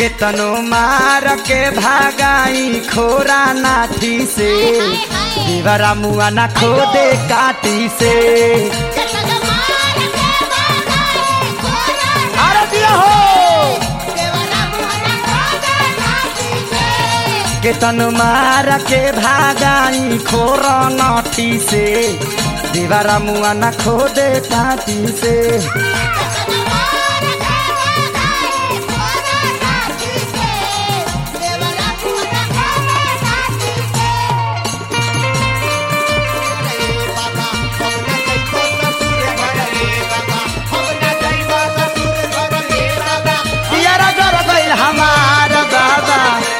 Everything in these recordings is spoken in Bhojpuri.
केतनो मार के भागाई खोरा नाठी से देवरा मुआ ना खोदे काटी से अरे दिया हो केतन मार के भागाई खोर नाठी से देवरा मुआ ना खोदे काटी से पियरा जर गइल हमार बाबा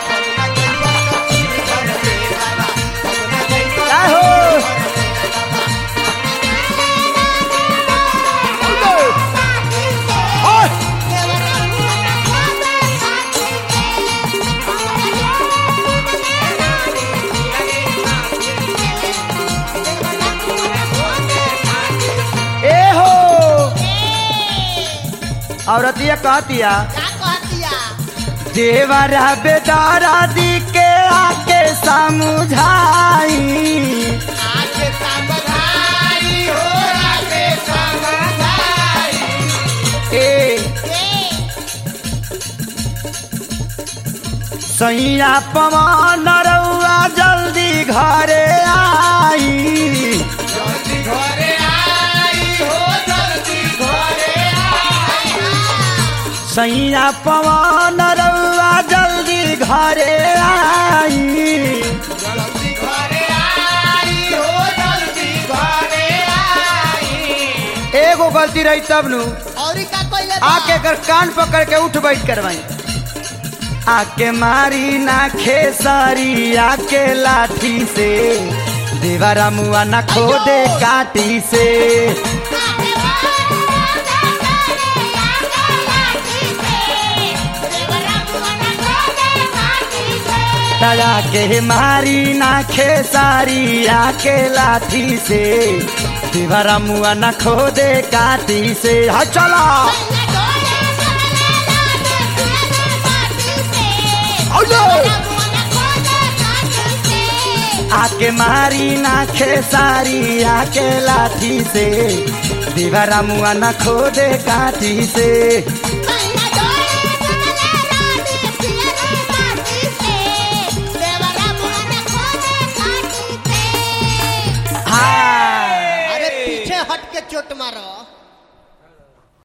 का हो ओए ए हो औरतिया कहतिया देवरा बेदारा दी के आके समझाई ए सैया पवन रउआ जल्दी घरे आई सैया पवन रउआ जल्दी घरे आई एगो गलती रही तब नु औरी का कइले बा? आके कर कान पकड़ के उठ बैठ करवाई आके मारी ना खेसारी आके लाठी से देवरा मुआ ना खोदे काटी से दया के मारी ना खेसारी आके लाठी से देवरा मुआ ना खोदे काटी से हा चला आके मारी ना खेसारी आके लाठी से देवरा मुआ ना खोदे काटी से Bye.